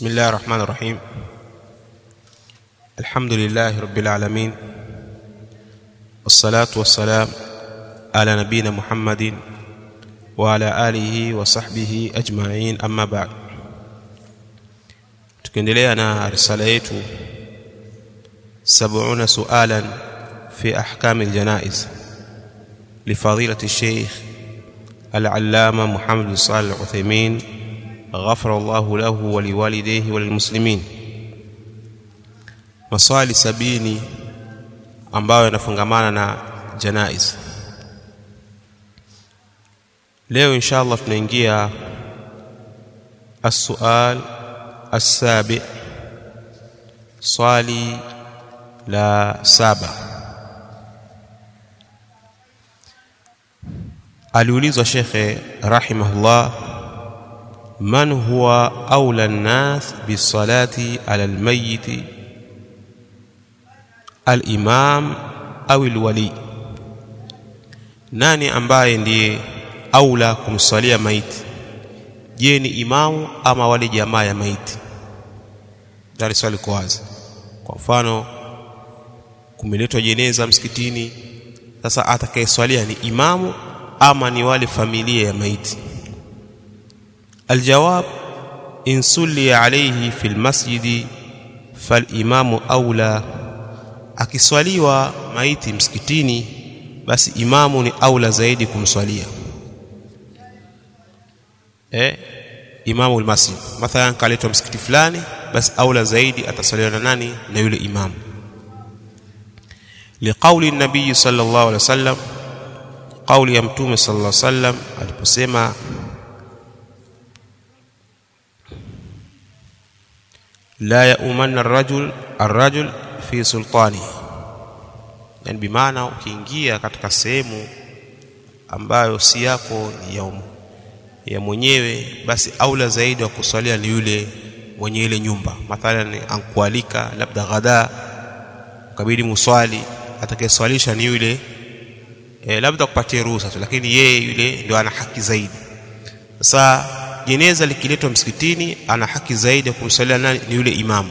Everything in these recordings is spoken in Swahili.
بسم الله الرحمن الرحيم الحمد لله رب العالمين والصلاة والسلام على نبينا محمد وعلى آله وصحبه أجمعين أما بعد tukiendelea na risala yetu 70 sualan fi ahkam aljanaiz لفضيلة الشيخ العلامة محمد بن صالح العثيمين غفر الله له ولوالديه وللmuslimin maswali sabini ambayo yanafungamana na janaiz leo insha Allah tunaingia السؤال السابع swali la saba aliulizwa shekhe rahimahullah man huwa aula nnas bisalati ala almayiti alimam au alwali nani ambaye ndiye aula kumswalia maiti je ni imamu ama wale jamaa ya maiti ndani swali kwa wazi kwa mfano kumeletwa jeneza msikitini sasa atakayeswalia ni imamu ama ni wale familia ya maiti aljawab in sulli alayhi fi almasjidi falimamu aula akiswaliwa maiti msikitini basi imamu ni aula zaidi kumswalia eh imamu almasjid mathalan kaletwa msikiti fulani basi aula zaidi ataswaliwa na nani na yule imamu liqauli nabii sallallahu alaihi wasallam kauli ya mtume sallallahu alaihi wasallam aliposema la yaumanna arrajul arrajul fi sultani yani bimaana ukiingia katika sehemu ambayo si yako ya, um, ya mwenyewe basi aula zaidi wa kuswalia ni yule mwenye ile nyumba mathalan ankualika labda ghada ukabidi muswali atakayeswalisha ni yule e, labda kupatia ruhusa tu lakini yeye yule ndio ana haki zaidi sasa jeneza likiletwa msikitini ana haki zaidi ya kumsalia nani ni yule imamu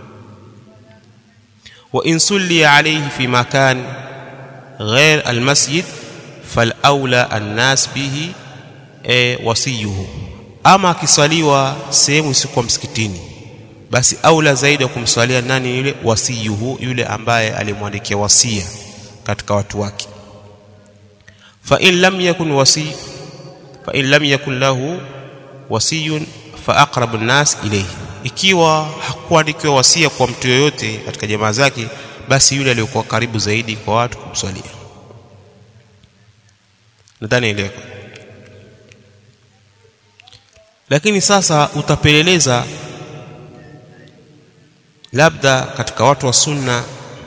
wa in sulli alayhi fi makan ghair almasjid fal aula annas bihi e, wasiyuhu ama akiswaliwa sehemu isiyokuwa msikitini basi aula zaidi ya kumswalia nani yule wasiyuhu yule ambaye alimwandikia wasia katika watu wake fa in lam yakun wasi fa in lam yakun lahu wasiyun fa aqrabu an-nas ilayhi ikiwa hakuandikiwa wasia kwa mtu yoyote katika jamaa zake basi yule aliyokuwa karibu zaidi kwa watu kumswalia nadhani ile lakini sasa utapeleleza labda katika watu wa sunna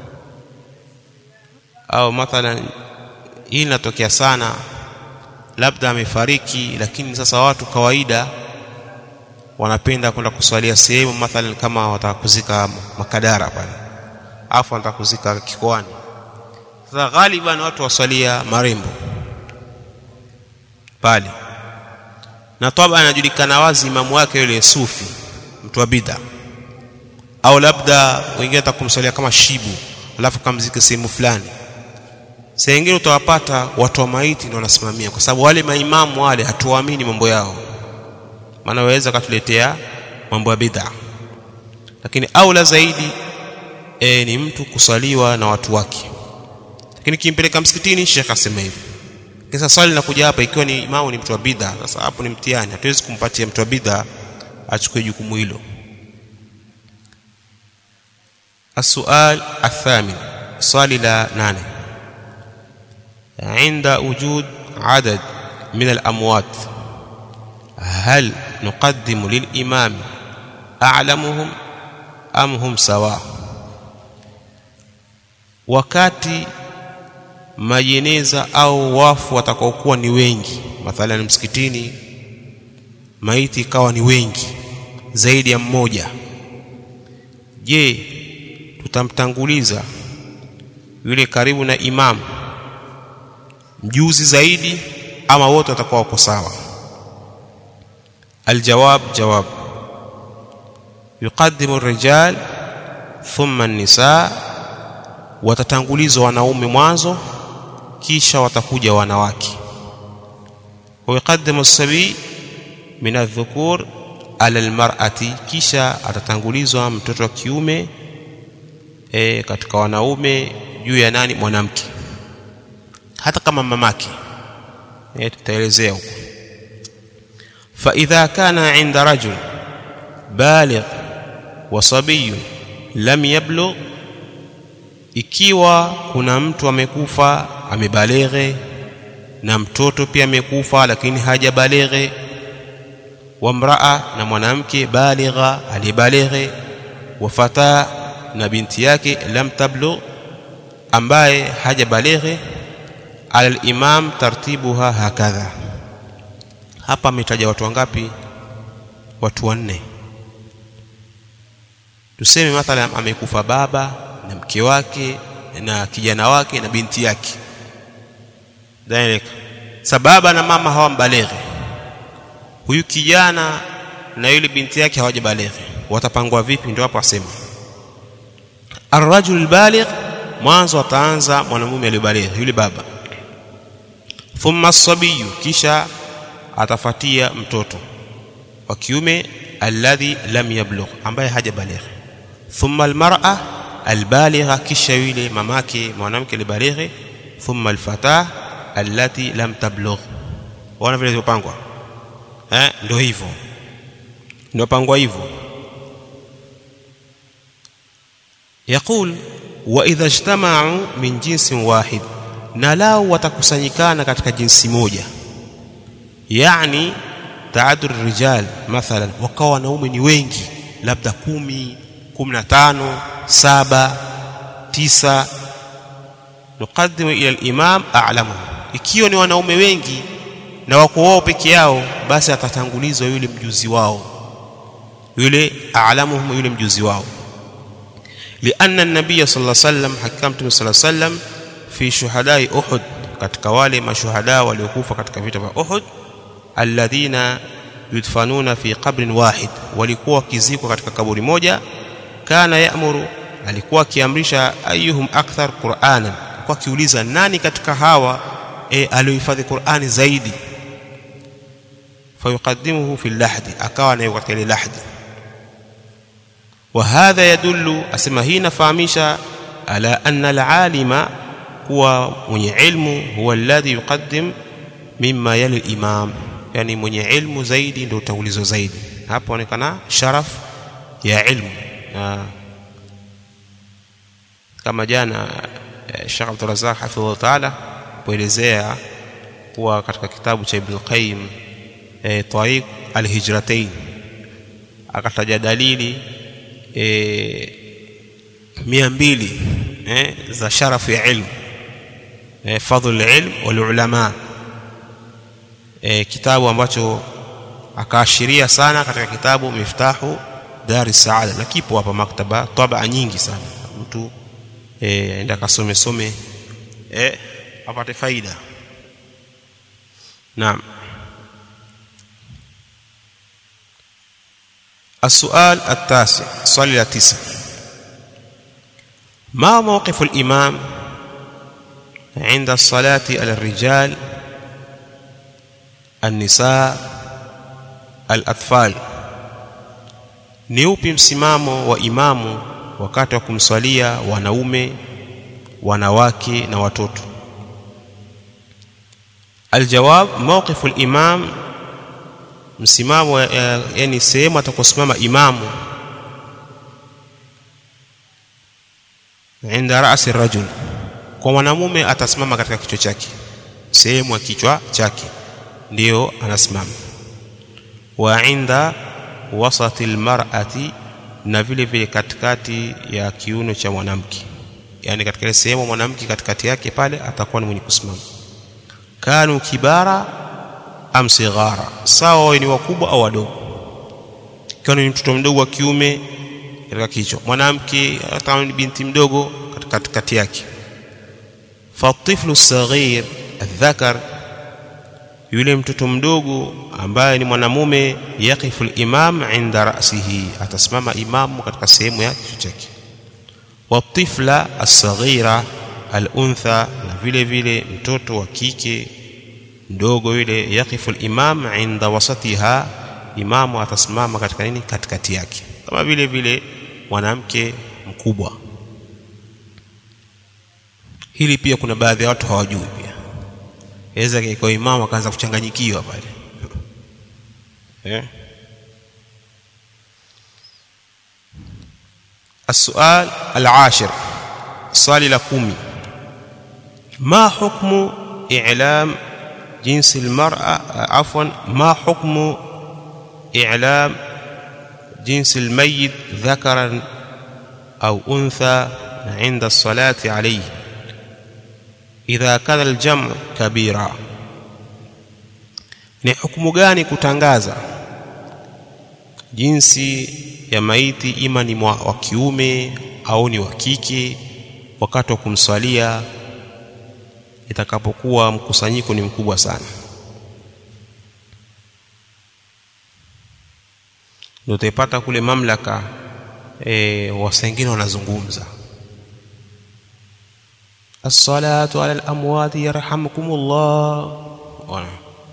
au mathalan hii inatokea sana labda amefariki lakini sasa watu kawaida wanapenda kwenda kuswalia sehemu mathalan kama wataka kuzika makadara pale afu wanataka kuzika kikoani sasa ghaliban watu waswalia marembo pale na toba anajulikana wazi imamu wake yule sufi mtu wa bid'a au labda wengine atakumswalia kama shibu alafu kamzike sehemu fulani saa nyingine utawapata watu wa maiti ndio wanasimamia kwa sababu wale maimamu wale hatuwaamini mambo yao maana waweza katuletea mambo ya bid'a lakini aula zaidi e, ni mtu kusaliwa na watu wake lakini kimpeleka msikitini shekh asema hivi kisa swali linakuja hapa ikiwa ni imamu ni mtu wa bid'a sasa hapo ni mtihani hatuwezi kumpatia mtu wa bid'a achukue jukumu hilo السؤال الثامن swali la nane عند وجود عدد من الأموات هل نقدم للإمام أعلمهم أم هم سواء wakati majeneza au wafu watakaokuwa ni wengi mathalan msikitini maiti ikawa ni wengi zaidi ya mmoja je tutamtanguliza yule karibu na imamu mjuzi zaidi ama wote watakuwa wako sawa aljawab jawab yuqaddimu rijal thumma nisa watatangulizwa wanaume mwanzo kisha watakuja wanawake ويقدم الصبي من الذكور على المرأة kisha atatangulizwa mtoto wa kiume e, katika wanaume juu ya nani mwanamke hata kama mamake e, tutaelezea huko فإذا كان عند رجل بالغ وصبي لم يبلغ ikiwa kuna mtu amekufa amebaleghe na mtoto pia amekufa lakini hajabaleghe wa mraa na mwanamke baligha aliyebaleghe wa fata na binti yake lam tablugh ambaye hajabaleghe ala al-imam tartibuha hakadha hapa ametaja watu wangapi watu wanne tuseme mathalan amekufa baba na mke wake na kijana wake na binti yake direct sababa na mama hawambaleghe huyu kijana na yule binti yake hawajabaleghe watapangwa vipi ndio hapo asema arrajul baligh mwanzo ataanza mwanamume aliyebaligh yule baba thumma as-sabiyu kisha atafatia mtoto wa kiume alladhi lam yablugh ambaye hajabaligh thumma almar'a albaligha kisha yule mamake mwanamke alibalighe thumma alfatah allati lam tablugh wana vile zilipangwa eh ndio hivyo ndio pangwa hivyo يقول واذا اجتمعوا من جنس واحد na lao watakusanyikana katika jinsi moja yani taadur rijal mathalan wakawa wanaume ni wengi labda kumi kumi na tano saba tisa nuqaddimu ila al-imam a'lamuhum ikiwa ni wanaume wengi na wako wao peke yao basi atatangulizwa yule mjuzi wao yule a'lamuhum yule mjuzi wao lianna an-nabiy sallallahu alayhi wasallam hakika mtume sallallahu alayhi wasallam fi shuhadai uhud katika wale mashuhada waliokufa katika vita vya uhud alladhina yudfanuna fi qabrin wahid walikuwa wakizikwa katika kaburi moja kana ya'muru alikuwa akiamrisha ayuhum akthar qur'anan kwa kiuliza nani katika hawa e, aliohifadhi Qur'ani zaidi fayuqaddimuhu fi lahdi akawa nayo katika ile lahdi wa hadha yadullu asema hii nafahamisha ala anna alalima kuwa mwenye ilmu huwa alladhi yuqaddim mimma yali imam yani mwenye ilmu zaidi ndio utangulizo zaidi hapo onekana sharaf ya ilmu na kama jana Sheikh Abdul Razzaq hafidhahu ta'ala kuelezea kuwa katika kitabu cha Ibn Qayyim e, Tariq al-Hijratain akataja dalili e, mia mbili e, za sharafu ya ilmu e, fadhlu ilm wal ulama e, kitabu ambacho akaashiria sana katika kitabu Miftahu Dari Saada na kipo hapa maktaba tabaa nyingi sana mtu eh enda kasome some eh apate faida naam السؤال التاسع صلي التاسع ما موقف الإمام عند الصلاة على الرجال النساء الأطفال ni upi msimamo wa imamu wakati wa kumswalia wanaume wanawake na watoto aljawab mawqifu al-imam msimamo yani sehemu atakosimama imamu inda ra'si rajul kwa mwanamume atasimama katika kichwa chake sehemu ya kichwa chake ndiyo anasimama wa inda wasati almar'ati na vile vile katikati ya kiuno cha mwanamke yani katika ile sehemu mwanamke katikati yake pale atakuwa ni mwenye kusimama kanu kibara am sighara sawa ni wakubwa au wadogo kama ni mtoto mdogo wa kiume katika kichwa mwanamke hata ni binti mdogo katikati yake فالطفل الصغير الذكر yule mtoto mdogo ambaye ni mwanamume yaqifu al-imam inda ra'sihi atasimama imamu katika sehemu ya kichwa chake watifla as-saghira al-untha na vile vile mtoto wa kike mdogo yule yaqifu al-imam inda wasatiha imamu atasimama katika nini katikati yake kama vile vile mwanamke mkubwa hili pia kuna baadhi ya watu hawajui pia aweza kwa imamu akaanza kuchanganyikiwa pale eh السؤال العاشر السؤال لكومي ما حكم إعلام جنس المرأة عفوا ما حكم إعلام جنس الميت ذكرا أو أنثى عند الصلاة عليه إذا كان الجمع كبيرا ni hukumu gani kutangaza jinsi ya maiti ima ni wa kiume au ni wa kike wakati wa kumswalia itakapokuwa mkusanyiko ni mkubwa sana ndio utaipata kule mamlaka e, wasengine wanazungumza as-salatu ala al-amwati yarhamukumullah wana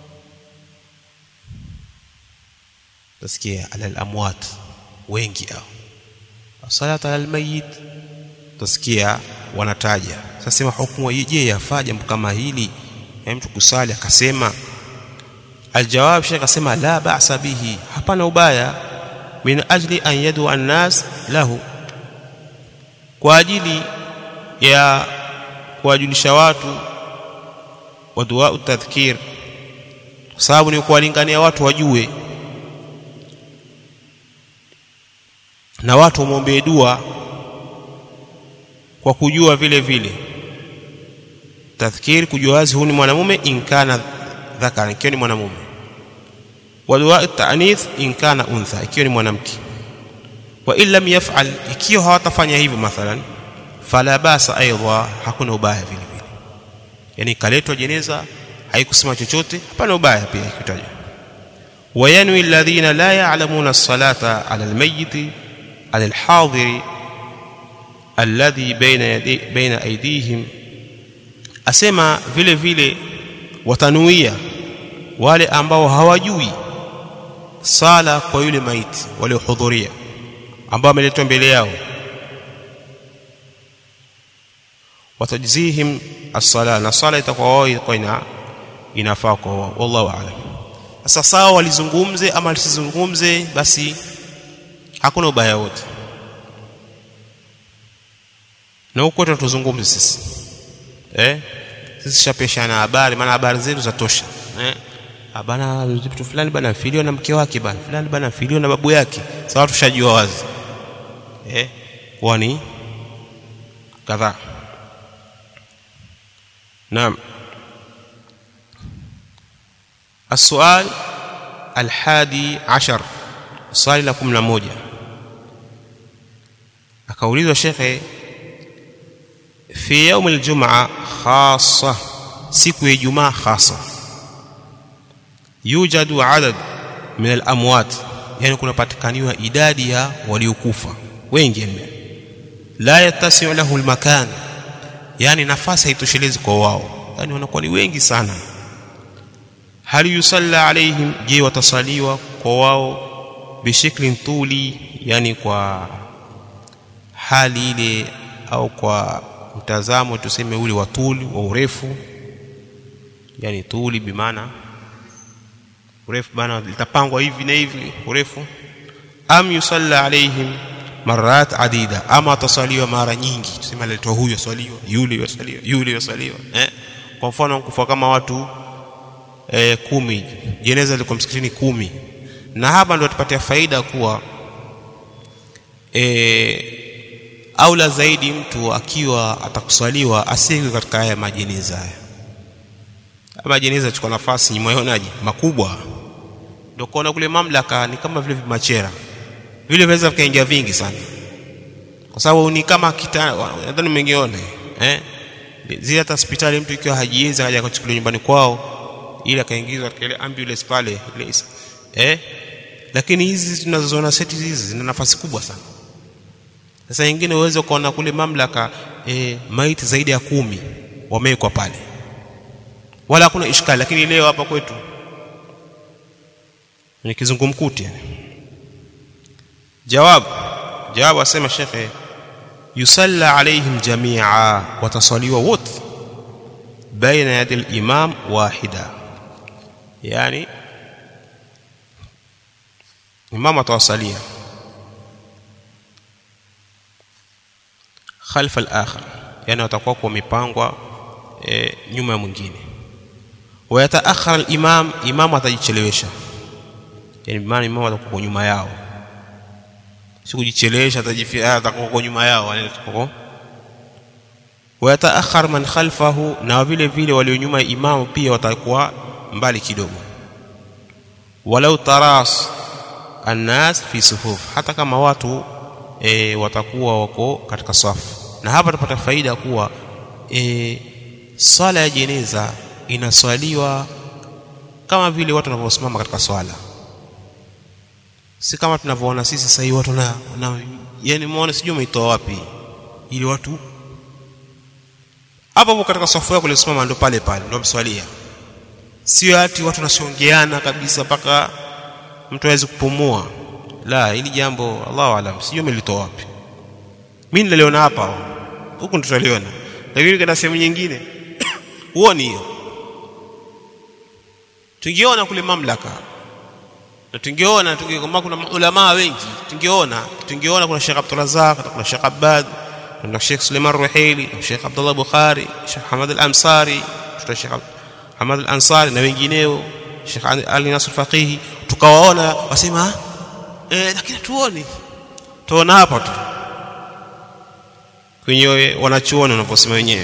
tasikia ala al-amwat wengi hao as-salatu ala al-mayyit tasikia wanataja sasa sema hukumu je yafaa jambo kama hili mtu kusali akasema aljawab shekh akasema la ba'sa bihi hapana ubaya min ajli an yadu an-nas lahu kwa ajili ya kuwajulisha watu wa dua tadhkir kwa sababu ni kuwalingania watu wajue na watu wamwombee dua kwa kujua vile vile tadhkir kujua wazi huyu ni mwanamume inkana dhakara ikiwa ni mwanamume wa dua ta'nith inkana untha ikiwa ni mwanamke wa illam yaf'al ikiwa hawatafanya hivyo mathalan fala basa aidha hakuna ubaya vile vile yani kaletwa jeneza haikusema chochote hapana ubaya pia ikitajwa wayanwi alladhina la ya'lamuna as-salata 'ala al-mayyit 'ala al-hadiri alladhi baina yadi baina aydihim asema vile vile watanuia wale ambao hawajui sala kwa yule maiti waliohudhuria ambao wameletwa mbele yao watajzihim as-sala na sala itakuwa wao itakuwa ina inafaa kwa wao wallahu aalam sasa sawa walizungumze ama lisizungumze basi hakuna ubaya wote na huko tutazungumze sisi eh sisi shapeshana habari maana habari zetu zatosha eh bana mtu fulani bana filio na mke wake bana fulani bana filio na babu yake sawa tushajua wazi eh kwani kadhaa naam السؤال الحادي عشر swali la 11 akaulizwa shekhe fi yaum aljumaa khassa siku ya ijumaa khassa yujadu adad min alamwat yani kunapatikaniwa idadi ya waliokufa wengi mno la yatasiu lahu almakan yani nafasi haitoshelezi kwa wao yani wanakuwa ni wengi sana hal yusalla alaihim je watasaliwa kwa wao bishiklin tuli yani kwa hali ile au kwa mtazamo tuseme ule wa tuli wa urefu yani tuli bimaana urefu bana litapangwa hivi na hivi urefu am yusalla alaihim marat adida ama atasaliwa mara nyingi tuseme aletwa huyo asaliwa yule asaliwa yule asaliwa eh kwa mfano kufa kama watu eh, kumi jeneza liko msikitini kumi na hapa ndio tupatia faida kuwa e, aula zaidi mtu akiwa atakusaliwa asiwe katika haya majeneza haya majeneza chukua nafasi nyumayonaje makubwa ndio kuona kule mamlaka ni kama vile vimachera vile vinaweza vikaingia vingi sana kwa sababu ni kama kita nadhani mengione eh zile hata hospitali mtu ikiwa hajiwezi akaja kuchukuliwa nyumbani kwao ili akaingizwa katika ile ambulance pale ile eh lakini hizi tunazoziona seti hizi zina nafasi kubwa sana sasa nyingine uweze kuona kule mamlaka e, maiti zaidi ya kumi wamewekwa pale wala hakuna ishkali lakini leo hapa kwetu ni kizungumkuti yani jawabu jawabu asema shekhe yusalla alaihim jamia watasaliwa wote baina yadi al-imam wahida yani imam atawasalia khalfa al-akhar yani watakuwa kwa mipangwa e, nyuma ya mwingine wayataakhara al-imam imam atajichelewesha yani maana imam atakuwa nyuma yao sikujichelewesha atajifia atakuwa kwa nyuma yao yani atakuwa wayataakhar man khalfahu na vile vile walio nyuma ya imamu pia watakuwa mbali kidogo walau taras annas fi sufuf hata kama watu e, watakuwa wako katika safu na hapa tupata faida kuwa e, swala ya jeneza inaswaliwa kama vile watu wanavyosimama katika swala si kama tunavyoona sisi sasa hivi watu na, na yani muone sijui umeitoa wapi ili watu hapo hapo katika safu yako ulisimama ndo pale pale ndo mswalia sio ati watu wanashongeana kabisa mpaka mtu hawezi kupumua la hili jambo Allahu alam sijui umelitoa wapi mimi niliona hapa huku ndo tutaliona lakini kana sehemu nyingine huoni hiyo tungeona kule mamlaka na tungeona tungeona kuna maulama wengi tungeona tungeona kuna Sheikh Abdul Razak kuna Sheikh Abbad kuna Sheikh Suleiman Ruhaili kuna Sheikh Abdullah Bukhari Sheikh Hamad Al-Ansari tuta Sheikh Hamad Al-Ansari na wengineo Sheikh Ali Nasr Faqihi tukawaona wasema eh lakini tuone tuona hapa tu kwenye wanachuoni wanaposema wenyewe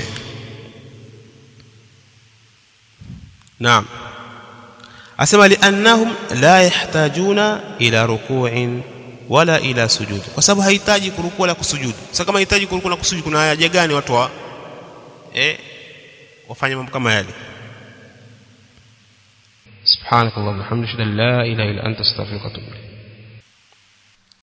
naam asema liannahum la yahtajuna ila ruku'in wala ila sujud kwa sababu hahitaji kurukuu wala kusujudu sasa kama hahitaji kurukuu na kusujudu kuna haja gani watu wa eh wafanye mambo kama yale سبحانك اللهم وبحمدك لا اله الا انت استغفرك واتوب اليك